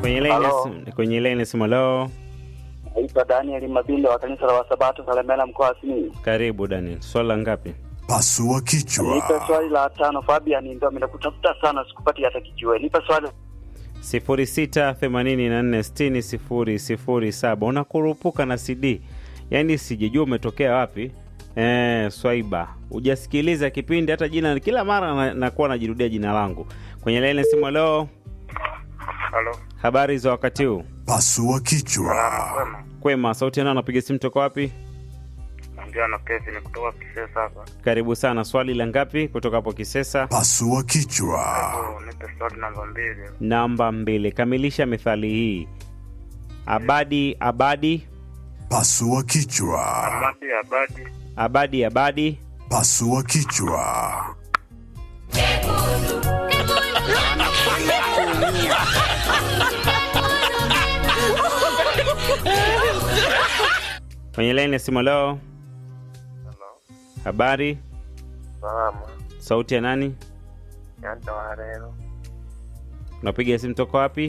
Kwenye line ya Halo. simu- kwenye line ya simu leo. Naitwa Daniel Mabindo wa kanisa la Wasabato Salemela mkoa wa Simiyu. Karibu Daniel. Swala ngapi? Pasua Nipe kichwa. swali la tano. Fabian, ndio nimekutafuta sana, sikupati hata kijue. Nipe swali 0684600007 unakurupuka na CD, yaani sijajua umetokea wapi. Eh, Swaiba, hujasikiliza kipindi hata jina, kila mara na- nakuwa najirudia jina langu kwenye laini ya simu. Leo Halo, habari za wakati huu? Pasua kichwa. kwema. Kwema, sauti nao napiga simu toka wapi? Naongea na Kevin kutoka Kisesa hapa. Karibu sana. Swali la ngapi kutoka hapo Kisesa? Pasua kichwa. Oh, nipe swali namba mbili. Namba mbili. Kamilisha methali hii: abadi abadi Pasua kichwa. Amadi Abadi abadi abadi Pasua kichwa. kwenye laini ya simu. Leo Halo. habari, Salama. sauti ya nani? Yanta Warero. unapiga simu toka wapi?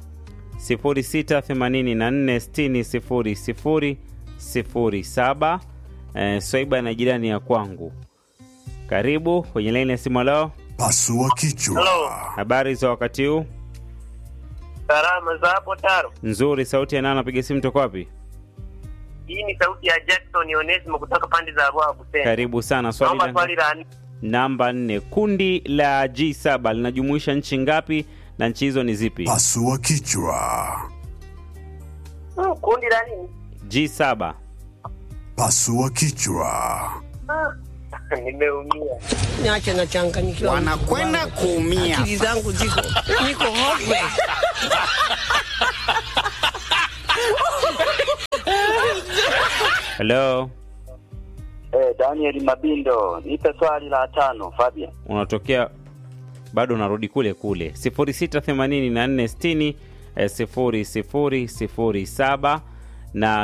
0684600007. Eh, Swaiba na jirani ya kwangu. Karibu kwenye laini ya simu leo. Pasua kichwa. Habari za wakati huu? Salama za hapo Taro. Nzuri. Sauti ya nani? Anapiga simu toka wapi? Hii ni sauti ya Jackson Onesimo kutoka pande za Ruaha Buseni. Karibu sana. Swali Naomba la swali la nne. namba nne. Kundi la G7 linajumuisha nchi ngapi na nchi hizo ni zipi? Pasua kichwa. Hmm, kundi la nini? G7. Pasua kichwa. Nimeumia. niache nachanganyikiwa. wanakwenda kuumia. Akili zangu ziko niko hopeless. Hello. eh, Daniel Mabindo. Nipe swali la tano. Fabian, unatokea bado unarudi kule kule 068460 eh, 0007 na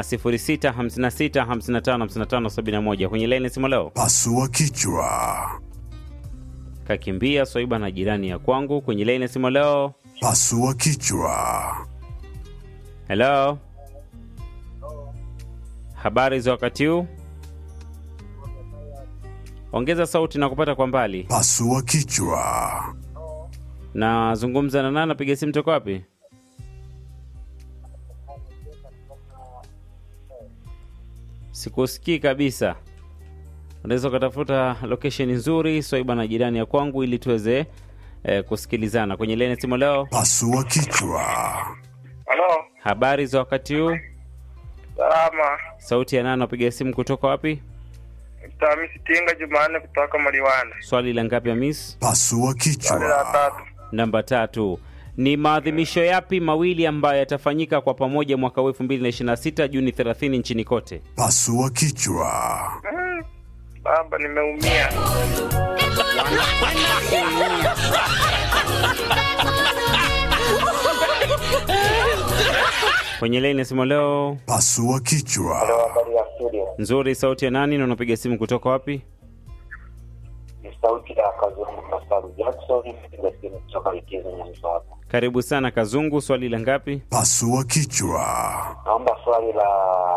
0656555571 kwenye laini ya simu leo Pasua kichwa. kakimbia swaiba na jirani ya kwangu kwenye laini ya simu leo Pasua kichwa. helo habari za wakati huu ongeza sauti na kupata kwa mbali Pasua kichwa. nazungumza na nani napiga simu toka wapi sikusikii kabisa unaweza ukatafuta location nzuri swaiba na jirani ya kwangu ili tuweze eh, kusikilizana kwenye lene simu leo Pasua kichwa. Halo. habari za wakati huu Salama. sauti ya nani napiga simu kutoka wapi Mtamisi Tinga Jumanne kutoka Maliwanda. swali la ngapi ya miss Pasua Swali la kichwa. tatu. namba tatu ni maadhimisho yapi mawili ambayo yatafanyika kwa pamoja mwaka huu 2026 juni 30 nchini kote Pasua kichwa. Hmm. Baba nimeumia. kwenye laini ya simu leo Pasua kichwa. habari ya studio. nzuri sauti ya nani na unapiga simu kutoka wapi Ni sauti ya Kazungu Masaru Jackson. Nipiga simu kutoka likizo Nyamso hapa. karibu sana kazungu swali la ngapi Pasua kichwa. Naomba swali la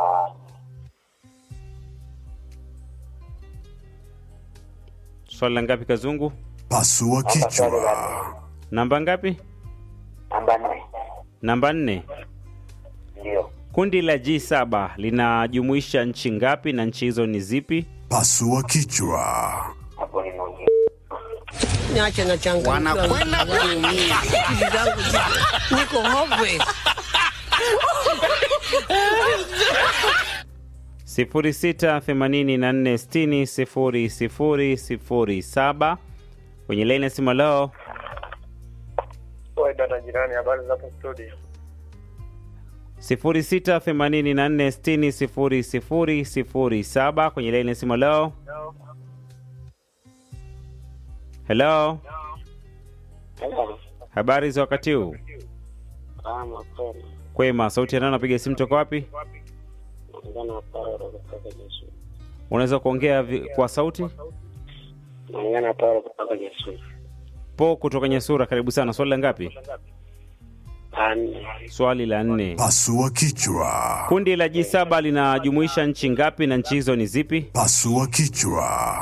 swali la ngapi kazungu Pasua naomba swali kichwa. la namba ngapi namba nne. namba nne Ndio. kundi la g7 linajumuisha nchi ngapi na nchi hizo ni zipi Pasua kichwa. Hapo ninaumia. niache nachanganyikiwa. Wanakwenda kuumia. Akili zangu ziko niko hopeless. sifuri sita themanini na nne sitini sifuri sifuri sifuri saba kwenye laini ya simu leo Oi dada jirani, habari za hapo studio? sifuri sita themanini na nne sitini sifuri sifuri sifuri saba kwenye laini ya simu leo helo habari za wakati huu Salama kweli. kwema sauti ya nani napiga simu toka wapi Naongea na Paulo kutoka Jesu. unaweza kuongea vi- kwa sauti Naongea na Paulo kutoka Jesu. po kutoka nyesura karibu sana swali la ngapi Ane. Swali la nne. Pasua kichwa. Kundi la G7 linajumuisha nchi ngapi na nchi hizo ni zipi? Pasua kichwa.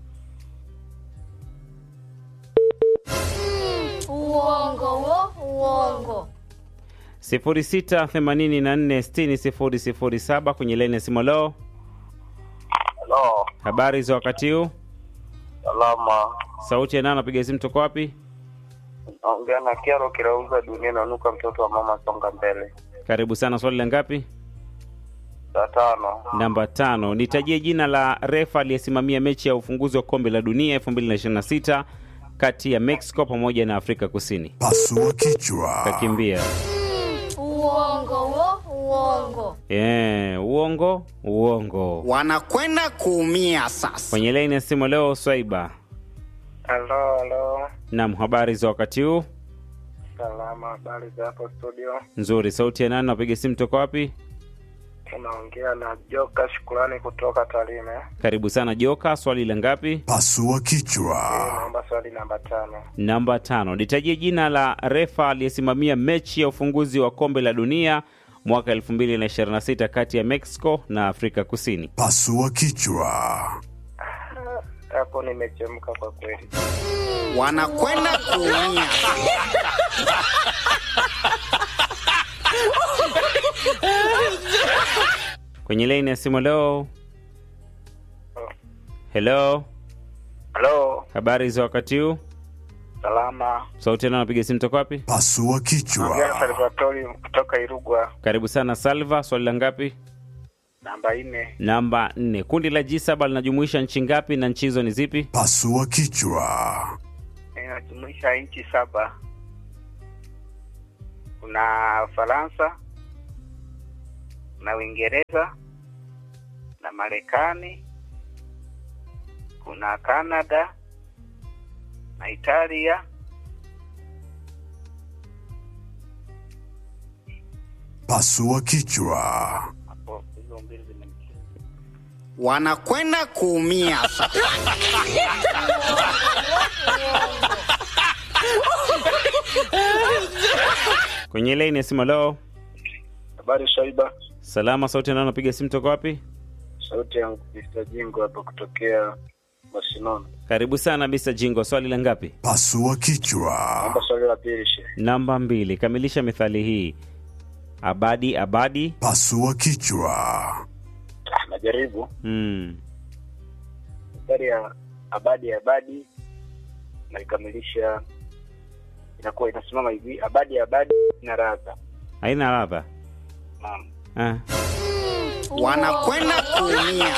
Uongo wo, uongo. 0684600007 kwenye laini ya simu. Leo Halo, habari za wakati huu? salama. Sauti ya nani? Napiga simu toka wapi? Naongea na Kiaro Kirauza Dunia Nanuka, mtoto wa mama songa mbele. Karibu sana. Swali la ngapi? Saa tano. Namba tano. Nitajie jina la refa aliyesimamia mechi ya ufunguzi wa kombe la dunia 2026 kati ya Mexico pamoja na Afrika Kusini. Pasua kichwa. Kakimbia. Uongo wo, uongo. Yeah, uongo uongo. wanakwenda kuumia sasa. Kwenye laini ya simu leo Swaiba. Halo, halo. Naam, habari za wakati huu? Salama, habari za hapo studio? Nzuri. Sauti ya nani? Napiga simu toka wapi? Unaongea na Joka Shukrani kutoka Tarime. Karibu sana Joka. Swali la ngapi? Pasua kichwa. Naomba swali namba tano. Namba tano. Nitajie jina la refa aliyesimamia mechi ya ufunguzi wa kombe la dunia mwaka 2026 kati ya Mexico na Afrika Kusini. Pasua kichwa. Hapo nimechemka kwa kweli. Wanakwenda kuumia. Kwenye laini ya simu leo. Hello, Halo, habari za wakati huu? salama. Sauti ya nani? Napiga simu toka wapi? Pasua Naongea na kichwa. Salvatori kutoka Irugwa. Karibu sana Salva. Swali la ngapi? Namba nne. Namba nne. Kundi la G7 linajumuisha nchi ngapi na nchi hizo ni zipi? Pasua kichwa. Inajumuisha nchi saba. Kuna Ufaransa, kuna Uingereza, na Marekani, kuna Canada na Italia. Pasua kichwa. Hapo hizo mbili zimenicheza. Wanakwenda kuumia sasa. Kwenye laini ya simu leo. Habari Shaiba, Salama. Sauti ya nani? Napiga simu toka wapi? sauti ya Mr. Jingo hapa kutokea Barcelona. Karibu sana Mr. Jingo. Swali la ngapi? Pasua kichwa. Naomba swali la pili she. Namba mbili. Kamilisha methali hii. Abadi abadi. Pasua kichwa. Ah, Najaribu Mm. mstari ya abadi abadi naikamilisha, inakuwa inasimama hivi: abadi abadi na radha. Haina ladha. Naam. Ah. Wanakwenda kuumia.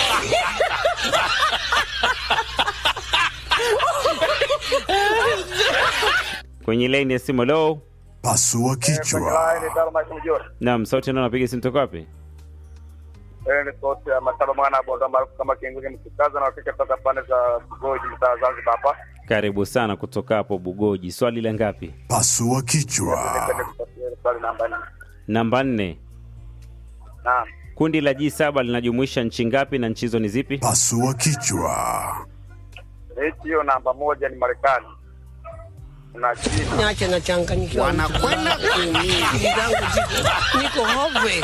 Kwenye laini ya simu leo. Pasua kichwa. Naam, sauti ya nani? Napiga simu toka wapi? ni sauti ya Mataba mwana bonda maarufu kama Kienguge mkikaza na wakike toka pande za Bugoji mtaa Zanzibar hapa. Karibu sana kutoka hapo Bugoji. Swali la ngapi? Pasua kichwa. Nipende kupatia swali namba nne. Namba nne. Naam. Kundi la G7 linajumuisha nchi ngapi na nchi hizo ni zipi? Pasua kichwa. Mechi hiyo namba moja ni Marekani. Kuna China. Niache nachanganyikiwa. Wanakwenda kuumia. Akili zangu ziko niko hopeless.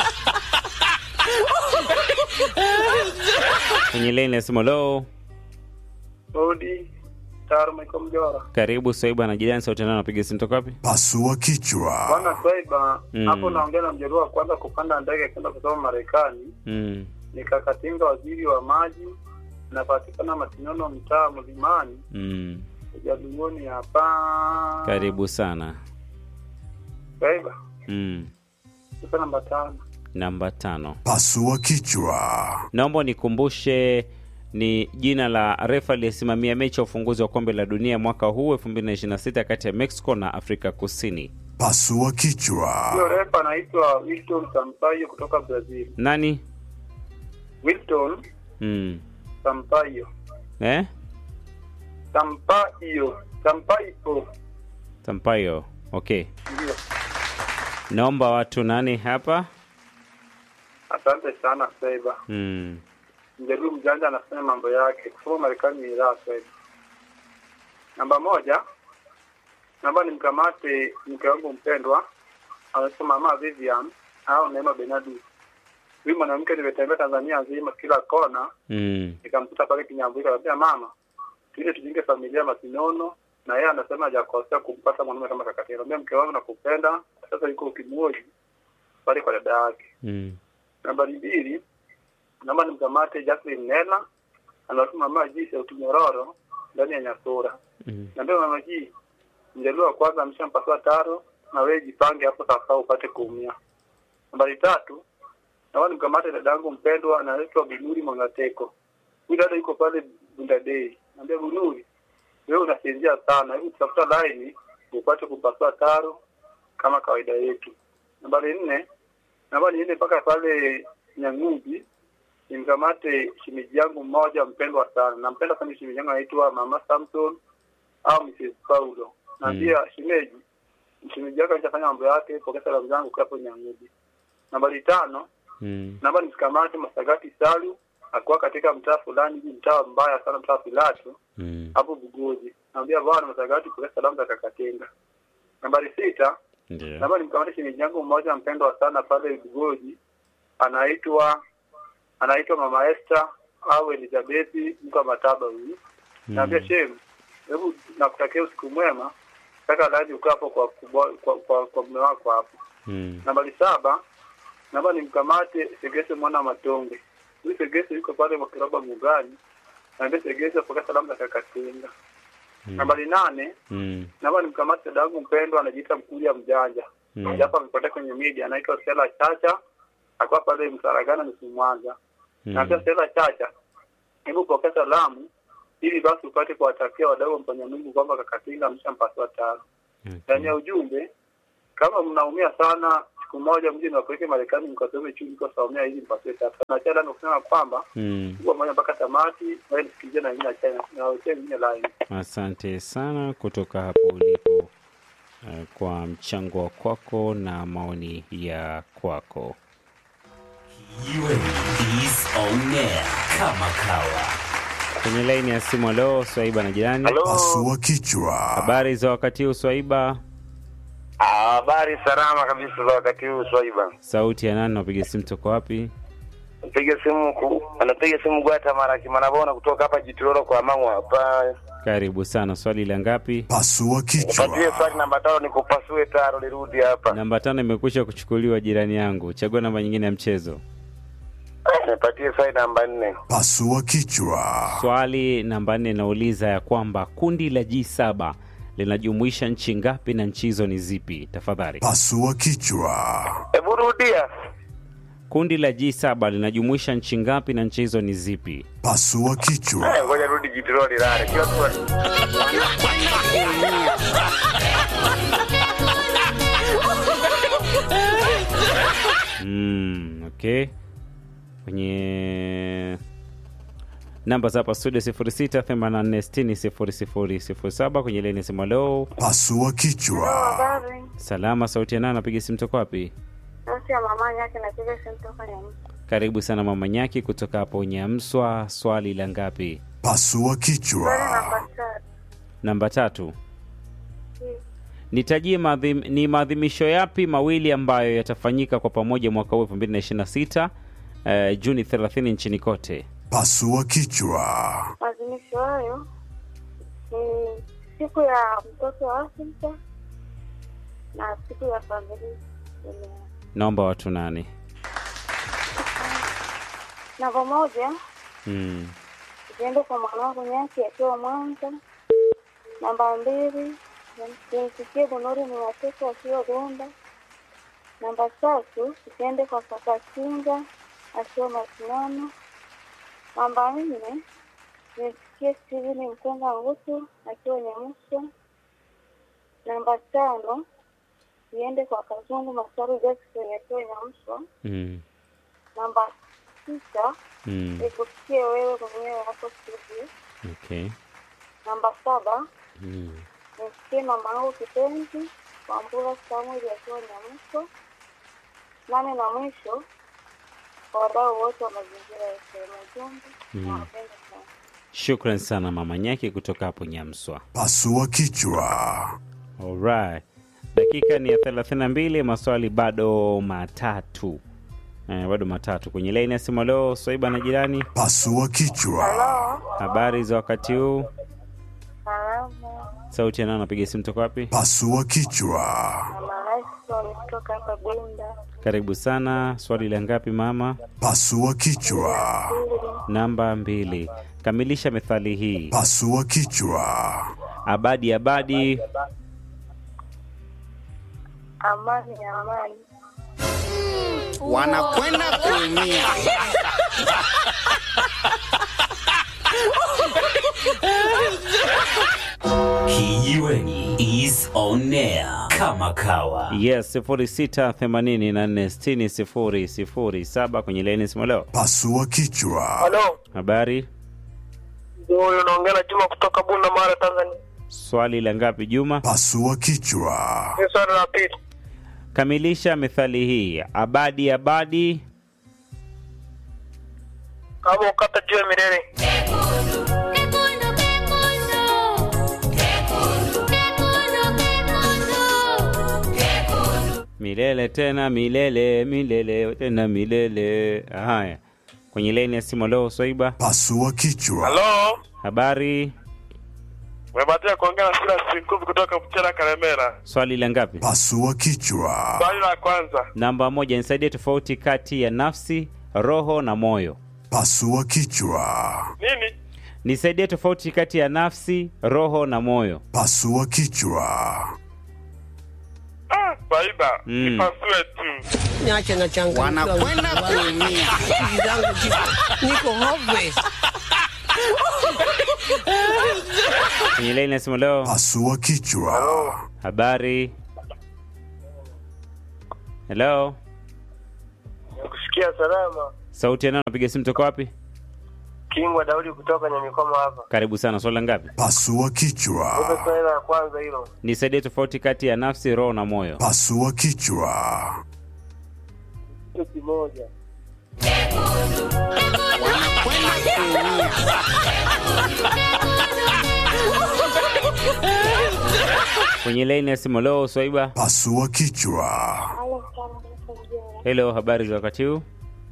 Kwenye laini ya simu leo. Saudi. Taro Michael Mjora. Karibu Swaiba na jirani. Sauti ya nani? Napiga simu toka wapi? Pasua kichwa. Bwana Swaiba, Mm. hapo naongea na mjeruhi wa kwanza kupanda ndege kwenda kusoma Marekani. Mm. Nikakatinga waziri wa maji, napatikana Matinono, mtaa Mlimani, Mm. Jadugoni hapa. Karibu sana. Swaiba, Mm. tuko namba tano. Namba tano. Pasua kichwa. Naomba nikumbushe ni jina la refa aliyesimamia mechi ya ufunguzi wa kombe la dunia mwaka huu 2026 kati ya Mexico na Afrika Kusini. Pasua Hiyo kichwa. refa anaitwa Wilton Sampaio kutoka Brazil. Nani? Wilton Mm. Sampaio. Eh? Sampaio. Sampaio. Sampaio. Okay. Ndio. Naomba watu nani hapa? Asante sana Swaiba. Mm. Mjeruhi mjanja anafanya mambo yake. Kusoma Marekani ni raha Swaiba. Namba moja, naomba nimkamate mke wangu mpendwa anaitwa mama Vivian au Neema Benadu. Huyu mwanamke nimetembea Tanzania nzima kila kona, Mm. nikamkuta pale Kinyambuzi, akamwambia mama, tuende tujenge familia Masinono, na yeye anasema hajakosea kumpata mwanaume kama kaka yake. Anambia mke wangu nakupenda, sasa yuko Kimoji pale kwa dada yake. Mm. Nambari mbili, naomba nimkamate Jacqueline Nela, anasema mama ji sauti nyororo ndani ya Nyasura. Mm. Naambia mama ji, mjaluo wa kwanza ameshampasua taro, na wewe jipange hapo sasa upate kuumia. Nambari tatu, naomba nimkamate dadangu mpendwa anaitwa Binuri Mwangateko. Huyu dada yuko pale Bundadei. Naambia Binuri, wewe unasinzia sana, hebu tafuta line upate kupasua taro kama kawaida yetu. Nambari nne, naomba niende mpaka pale Nyang'umbi nimkamate shemeji yangu mmoja mpendwa sana. Nampenda sana shemeji yangu anaitwa Mama Samson au Mrs. Paulo. Naambia shemeji, shemeji yako alishafanya mambo yake, pokea salamu zangu kwa hapo Nyang'umbi. Nambari tano, Mm. naomba nimkamate Masagati Salu akuwa katika mtaa fulani hivi, mtaa mbaya sana, mtaa Pilato Mm. hapo Bugoji. Naambia bwana Masagati, pokea salamu za Kakatenga. Nambari sita, Ndio. Naomba nimkamate shemeji yangu mmoja mpendwa sana pale Bugoji, anaitwa anaitwa Mama Esther au Elizabeth mko wa Mataba huyu. Naambia shem, hebu nakutakia usiku mwema, kaka laji ukaa hapo kwa kubwa- kwa kwa, kwa mume wako hapo. Mm. Nambari saba, naomba nimkamate Segese mwana wa Matonge. Huyu Segese yuko pale kwa kiroba Mugani. Naambia Segese apokea salamu za Kakatenga. Nambari nane, Mm. naomba nimkamate dadangu mpendwa anajiita Mkulia Mjanja Mm. japo amepotea kwenye media, anaitwa Stella Chacha, akuwa pale Msaragana nusu Mwanza. Mm. Naambia Stella Chacha, hebu pokea salamu ili basi upate kuwatakia wadau wa mfanya Mungu kwamba Kakatinga ameshampasua tano. Ndani ya ujumbe, kama mnaumia sana, siku moja mje niwapeleke Marekani mkasome chuo mkasaumia hizi mpasue tatu. Na Chada kusema kwamba Mm. kwa moja mpaka tamati, wewe nisikilize na ingine China na wewe ingine line. Asante sana kutoka hapo ulipo eh, kwa mchango wa kwako na maoni ya kwako. is on air kama kawa. Kwenye laini ya simu, leo Swaiba na jirani, Pasua kichwa. habari za wakati huu Swaiba? Ah, Habari salama kabisa za wakati huu Swaiba. Sauti ya nani? Napiga simu toko wapi? Piga simu ku, anapiga simu Gwata mara kimanabona kutoka hapa Jitororo kwa Mangwa hapa. Karibu sana. Swali la ngapi? Pasua Patie kichwa. swali namba tano nikupasue taro nirudi hapa. Namba tano imekwisha kuchukuliwa, jirani yangu. Chagua namba nyingine ya mchezo. Eh, Nipatie swali namba nne. Pasua kichwa. Swali namba nne inauliza ya kwamba kundi la G7 linajumuisha nchi ngapi na nchi hizo ni zipi? Tafadhali. Pasua kichwa. Hebu rudia. Kundi la G7 linajumuisha nchi ngapi na nchi hizo ni zipi? Pasua kichwa. Eh, Ngoja rudi Jitororo nilale. Kila swali. Mm, okay. Kwenye namba za hapa studio 0684600007 kwenye leni sema leo. Pasua kichwa. Habari. Salama, sauti ya nani? Napiga simu toka wapi? Sauti ya mama yake napiga simu toka Nyamsa. Karibu sana mama Nyaki kutoka hapo Nyamswa. Swali la ngapi? Pasua Swali kichwa. namba tatu. Namba tatu. Hmm. Nitajie maadhim, ni maadhimisho yapi mawili ambayo yatafanyika kwa pamoja mwaka huu 2026 eh, Juni 30 nchini kote? Pasua kichwa. Maadhimisho hayo ni siku ya mtoto wa Afrika na siku ya familia duniani. Naomba watu nane. Namba moja Mm. ziende kwa mwanangu Nyaki akiwa Mwanza. Namba mbili zimfikie Bunuri ni watoto akiwa Dunda. Namba tatu ziende kwa kaka Kinga akiwa Masimano. Namba nne zimfikie Steven Mkonga Ngutu akiwa Nyamusa. Namba tano ziende kwa Kazungu Masaru Jackson akiwa Nyamusa. Mm. Namba sita Mm. nikusikie wewe mwenyewe hapo studio. Okay. Namba saba Mm. nisikie mama yangu kipenzi Wambura Samuel akiwa Nyamuso. Nane na mwisho kwa wadau wote wa mazingira ya sehemu ujumbe Mm. nawapenda sana. Shukran sana mama Nyaki kutoka hapo Nyamswa. Pasua kichwa. Alright. Dakika ni ya 32, maswali bado matatu. Eh, bado matatu kwenye laini ya simu. Leo Swaiba na jirani, Pasua kichwa. habari za wakati huu? Salama. Sauti ya nani anapiga simu toka wapi? Pasua kichwa. Mama Raison kutoka hapa Bunda. Karibu sana. Swali la ngapi mama? Pasua kichwa. Namba mbili. Kamilisha methali hii. Pasua kichwa. Abadi abadi. Amani, amani. Wanakwenda kuumia. Kijiweni is on air kama kawa. Yes, 0684600007 kwenye laini ya simu leo. Pasua kichwa. Halo, Habari? huyu unaongea na Juma kutoka Bunda, Mara, Tanzania. Swali la ngapi Juma? Pasua kichwa. Ni swali la pili. Kamilisha methali hii. Abadi abadi. Kama ukata juu ya milele. Milele tena milele milele tena milele. Haya, kwenye laini ya simu leo Swaiba. Pasua kichwa. Halo, Habari? umebahatika kuongea na Silas Sinkuvi kutoka Mchera, Karemera. Swali la ngapi? Pasua kichwa. Swali la kwanza, Namba moja, nisaidie tofauti kati ya nafsi, roho na moyo. Pasua kichwa. nini? Nisaidie tofauti kati ya nafsi, roho na moyo. Pasua kichwa. Ah, Swaiba, Mm. ipasue tu. Niache na changanyikiwa. Wanakwenda kuumia. Akili zangu ziko- niko hopeless. Kwenye laini ya simu leo. Pasua kichwa. Habari? Hello? Nakusikia salama. Sauti ya nani napiga simu toka wapi? Kingwa Daudi kutoka Nyamikoma hapa. Karibu sana. Swali la ngapi? Pasua kichwa. Swali la kwanza hilo. Nisaidie tofauti kati ya nafsi, roho na moyo. Pasua kichwa. Kitu kimoja. Wanakwenda kuumia. Kwenye laini ya simu leo Swaiba. Pasua kichwa. Halo, sana mjora. Hello, habari za wakati huu?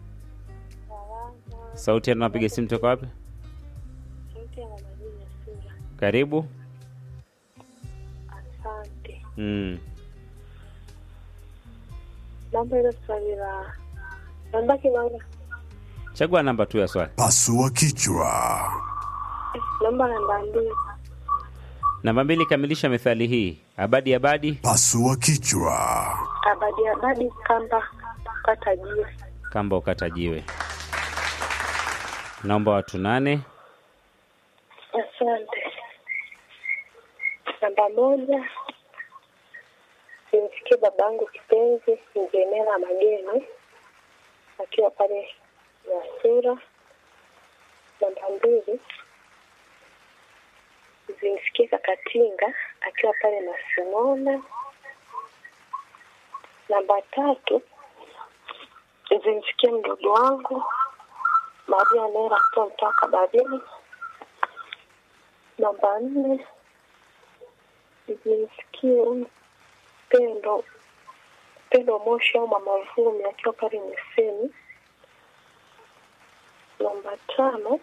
Sauti ya nani napiga simu toka wapi? Sauti ya mama Jina Sura. Karibu. Asante. Mm. Namba ile swali la namba kimanga. Chagua namba tu ya swali. Pasua kichwa. Namba namba mbili. Namba mbili, kamilisha methali hii. Abadi abadi, Pasua kichwa. Abadi abadi kamba kata jiwe. kamba ukata jiwe. Naomba watu nane. Asante. Namba moja, simsikie babangu kipenzi Mjemela Mageni akiwa pale Nyasura. Namba mbili, zimsikie Kakatinga akiwa pale Masimona. Namba tatu, zimsikie mdogo wangu Maria Nera akiwa mtaa Kabarini. Namba nne zimsikie huyu Pendo Pendo Moshi au Mama Vumi akiwa pale Miseni. Namba tano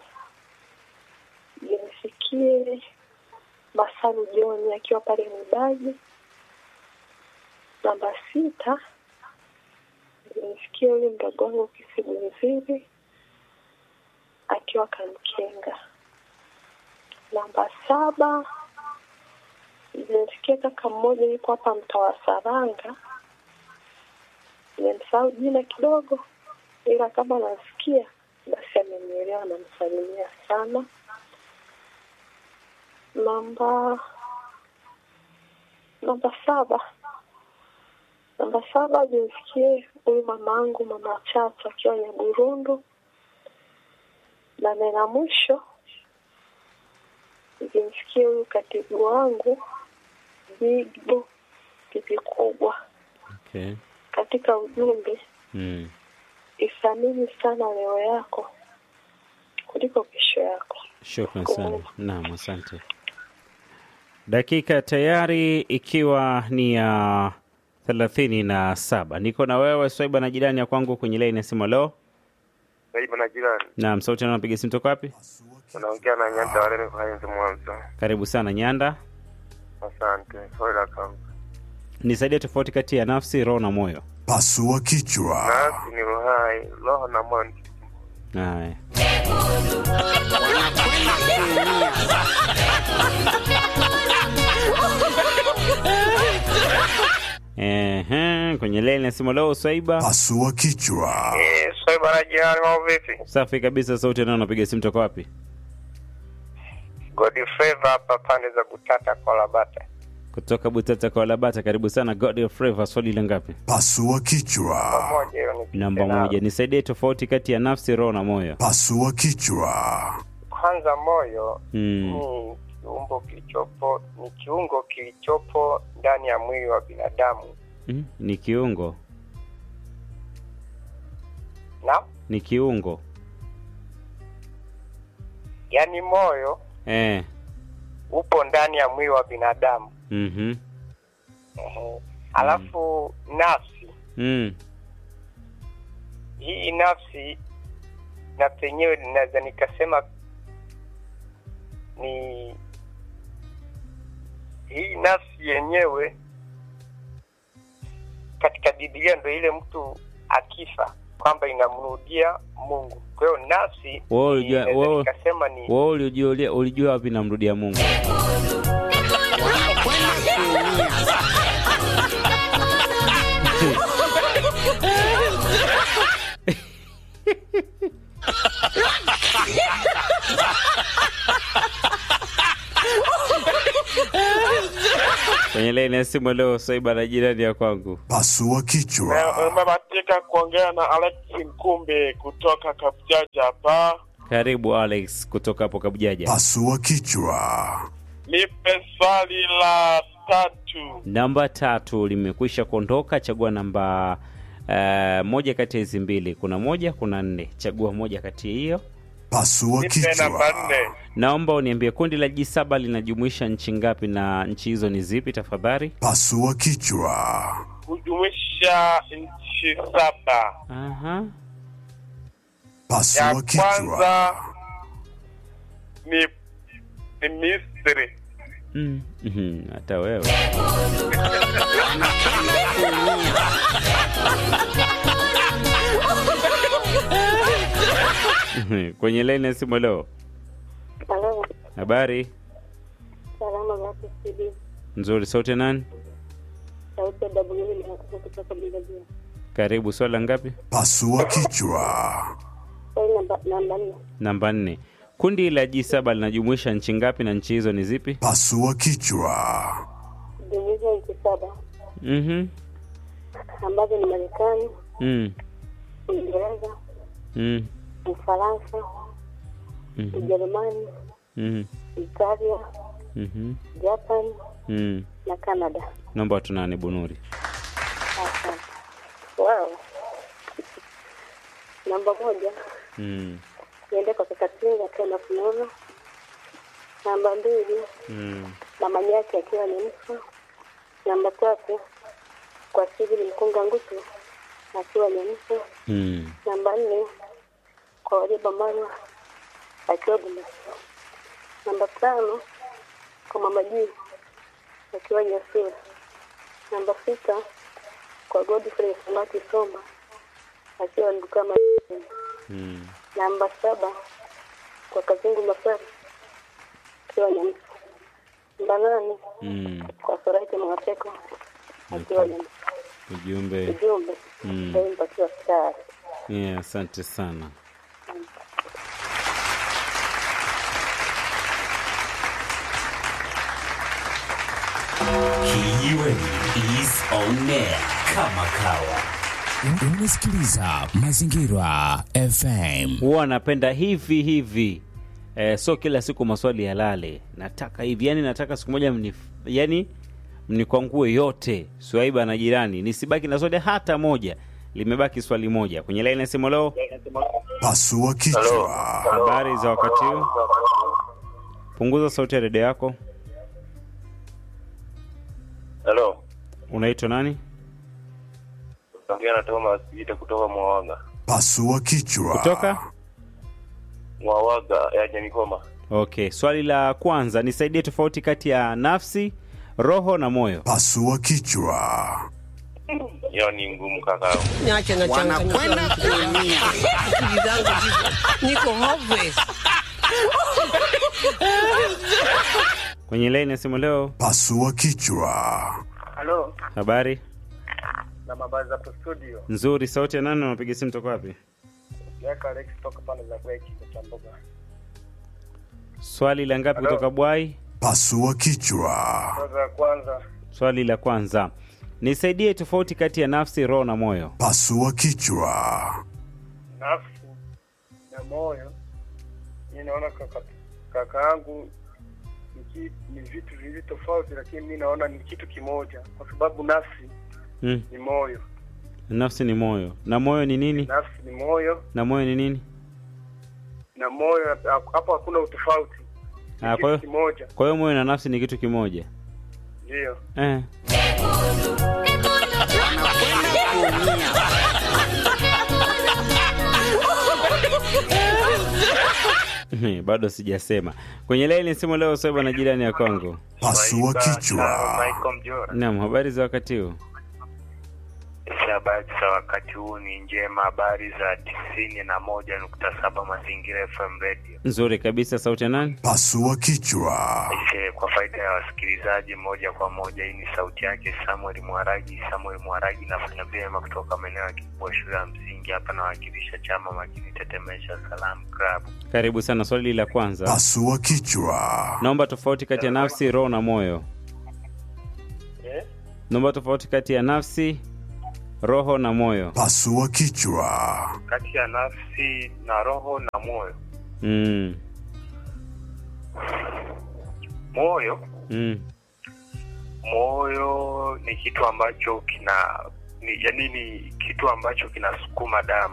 zimsikie Masaru Joni akiwa pale Mibaji. Namba sita zimsikie huyu mdogo wangu Kisigunziri akiwa Kamkenga. Namba saba nimesikia kaka mmoja yuko hapa mtaa wa Saranga, nimemsahau jina kidogo, ila kama nasikia basi amenielewa, namsalimia sana. Namba namba saba namba saba nimsikie huyu mamangu mama Chacha akiwa Nyaburundu, na nena mwisho nikimsikia huyu katibu wangu Bigbo pipi kubwa Okay. katika ujumbe, Mm. ithamini sana leo yako kuliko kesho yako. Shukran sana. Naam, asante. Dakika tayari ikiwa ni ya thelathini na saba. Niko na wewe Swaiba na jirani ya kwangu kwenye laini ya simu. Leo Saiba na jirani, naam, sauti na napiga simu toka wapi? unaongea na Nyanda Walele kwa Enzi Mwanza. Karibu sana Nyanda, Asante. Swali la kwanza, nisaidie tofauti kati ya nafsi, roho na moyo. Pasua kichwa. nafsi ni uhai, roho na moyo ni Haya, ehe, kwenye laini ya simu leo Swaiba. Pasua kichwa. Eh, Swaiba na jirani, mambo vipi? Safi kabisa, sauti nao napiga simu toka wapi? Godfrey hapa pande za Butata kwa Labata. Kutoka Butata kwa Labata. Karibu sana God Flavor, swali la ngapi? Pasua kichwa. Moja hiyo ni Namba moja, nisaidie tofauti kati ya nafsi, roho na moyo. Pasua kichwa. Kwanza, moyo Mm. ni kiungo kilichopo ni kiungo kilichopo ndani ya mwili wa binadamu Mm, ni kiungo, na ni kiungo yaani moyo eh. upo ndani ya mwili wa binadamu mhm. Ehe. alafu nafsi Mm. hii nafsi na penyewe ninaweza nikasema ni hii nafsi yenyewe katika Biblia ndo ile mtu akifa kwamba inamrudia Mungu. Kwa hiyo nafsi Wewe ni- ulijua- naweza wewe- nikasema ni Wewe ulijua ulijua wapi namrudia Mungu? Kwenye laini ya simu leo Swaiba na jirani ya kwangu. Pasua kichwa. Umebahatika kuongea na Alex Mkumbi kutoka Kapjaja hapa. Karibu Alex kutoka hapo Kabujaja. Pasua kichwa. Nipe swali la tatu. Namba tatu limekwisha kuondoka. Chagua namba uh, moja kati ya hizi mbili. Kuna moja, kuna nne. Chagua moja kati ya hiyo. Pasua Nipe namba kichwa. nne. Naomba uniambie kundi la G7 linajumuisha nchi ngapi na nchi hizo ni zipi tafadhali? Pasua kichwa. Kujumuisha nchi saba. Aha. Ya Pasua kichwa. kwanza ni ni Misri. Mm. mhm, Hata wewe. Kwenye laini ya simu leo. Halo, Habari salama zako CD. nzuri, sauti ya nani? Sauti ya W inakuja kutoka Bigabia. Karibu, swala ngapi? Pasua kichwa. Swali namba namba nne. Namba nne. Kundi la G7 linajumuisha nchi ngapi na nchi hizo ni zipi? Pasua kichwa. Jumuiza nchi saba Mhm. ambazo ni Marekani, Mm. Uingereza, Mm. Ufaransa, Mhm. Ujerumani, Mhm. Italia, Mhm. Japan Mm. na Canada. Naomba watu nane Bunuri. Asante. Wow. Namba moja Mm. niende kwa Kakatinga akiwa na Fununu. Namba mbili Mm. mama yake akiwa ni mfu. Namba tatu kwa Sigili Mkunga Ngutu akiwa ni mfu. Mm. Namba nne kwa Waliba Marwa akiwa Bumbasi. Namba tano kwa mama Jii akiwa Nyasira. Namba sita kwa Godfrey Samaki Somba akiwa Ndukama. Mm. Namba saba kwa Kazungu Masari akiwa Nyamsa. Namba nane Mm. kwa Soraiti Mwateko akiwa Nyamsa. Ujumbe. Ujumbe Mm. ndio mpatiwa stari. Yeah, asante sana. Kijiweni is on air kama kawa. Unasikiliza Mazingira FM. Huwa napenda hivi hivi. Eh, so kila siku maswali yalale. Nataka hivi, yani nataka siku moja mnif, yani mnikwangue yote. Swaiba na jirani, nisibaki na swali hata moja. Limebaki swali moja. Kwenye line nasema leo. Pasua kichwa. Habari za wakati huu? Punguza sauti ya redio yako. Unaitwa nani? Ongea na Thomas Ita kutoka Mwawaga. Pasua kichwa. Kutoka? Mwawaga ya Nyamikoma. Okay, swali la kwanza, nisaidie tofauti kati ya nafsi, roho na moyo. Pasua kichwa. Hiyo ni ngumu kaka. Niache na Wanakwenda kuumia. Akili zangu ziko niko hopeless. Kwenye laini ya simu leo, Pasua kichwa. Halo, habari na habari za hapo studio. nzuri. Sauti ya nani? Unapiga simu toka wapi? Yaka Alex toka pale za Bweki kwa Chamboga. Swali la ngapi Hello. kutoka Bwai? Pasua kichwa. Kwanza kwanza, Swali la kwanza, nisaidie tofauti kati ya nafsi, roho na moyo. Pasua kichwa. nafsi na moyo, mi naona kaka kaka yangu ni ki- ni vitu viwili tofauti, lakini mi naona ni kitu kimoja, kwa sababu nafsi Mm. ni moyo, Nafsi ni moyo na moyo ni nini? nafsi ni moyo Na moyo ni nini? na moyo, hapo hakuna utofauti, Ah, kitu kwa hiyo kimoja, kwa hiyo moyo na nafsi ni kitu kimoja ndio. eh. bado sijasema kwenye laini simu leo soba na jirani ya Kongo. Pasua kichwa. Michael Mjora. Naam, habari za wakati huu? Habari za wakati huu ni njema, habari za tisini na moja nukta saba Mazingira FM Radio. Nzuri kabisa. Sauti ya nani? Pasua kichwa. Aise, kwa faida ya wasikilizaji moja kwa moja, hii ni sauti yake Samuel Mwaragi. Samuel Mwaragi nafanya vyema kutoka maeneo ya Kibua shule ya msingi hapa, nawakilisha chama makini Tetemesha Salam Club. Karibu sana. Swali la kwanza, Pasua kichwa. naomba tofauti kati ya nafsi, roho na moyo. Eh? Naomba tofauti kati ya nafsi, roho na moyo. Pasua kichwa. Kati ya nafsi na roho na moyo. Mm. Moyo, Mm. moyo ni kitu ambacho kina ni, yani ni kitu ambacho kinasukuma damu.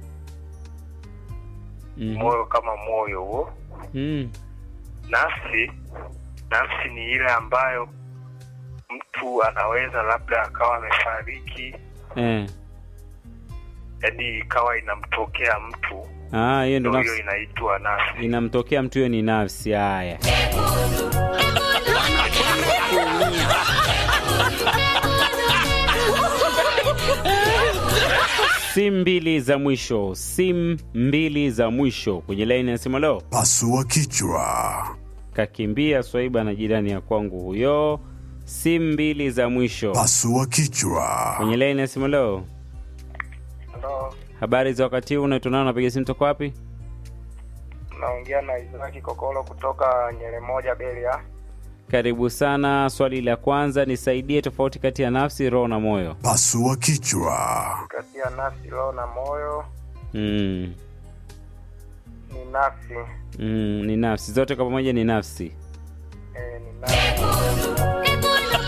Mm. Moyo kama moyo huo. Mm. Nafsi, nafsi ni ile ambayo mtu anaweza labda akawa amefariki, Eh. yani ikawa inamtokea mtu, Ah, hiyo ndo ndio hiyo nafsi inaitwa nafsi. inamtokea mtu, hiyo ni nafsi. Haya, simu mbili za mwisho, simu mbili za mwisho kwenye laini ya simu leo. Pasua kichwa. Kakimbia Swaiba na jirani ya kwangu huyo. Simu mbili za mwisho Pasua kichwa. kwenye laini ya simu leo. Halo, Habari za wakati huu, unaitwa nani? Unapiga simu toka wapi? naongea na Isaki Kokolo kutoka Nyere moja Belia. Karibu sana. Swali la kwanza, nisaidie tofauti kati ya nafsi, roho na moyo. Pasua kichwa. Kati ya nafsi, roho na moyo Mm. ni nafsi Mm, ni nafsi zote kwa pamoja, ni nafsi. eh, ni nafsi.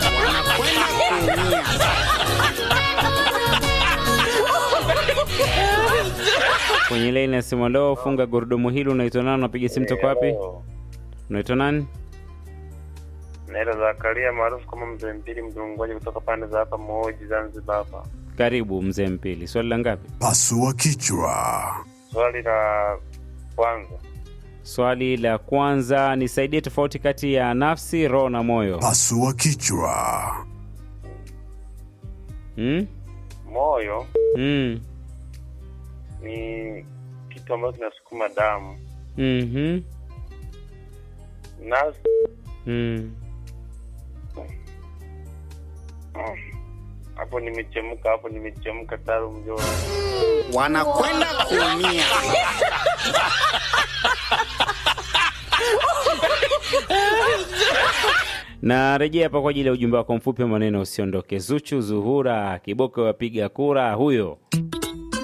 Kwenye laini ya simu leo, funga gurudumu hili. Unaitwa nani? Unapiga simu toka wapi? Unaitwa nani? Naitwa Zakaria maarufu kama mzee mpili mdungoji kutoka pande za hapa Moji, Zanzibar hapa. Karibu mzee Mpili. Swali la ngapi? Pasua kichwa. Swali la kwanza, Swali la kwanza, nisaidie tofauti kati ya nafsi, roho na moyo. Pasua kichwa. Mm? moyo Mm. ni kitu ambacho kinasukuma damu. Mhm. Nafsi Mm. hapo nimechemka, hapo nimechemka taro mjoro. Wanakwenda kuumia. na rejea hapa kwa ajili ya ujumbe wako mfupi wa maneno usiondoke. Zuchu Zuhura Kiboko wapiga kura huyo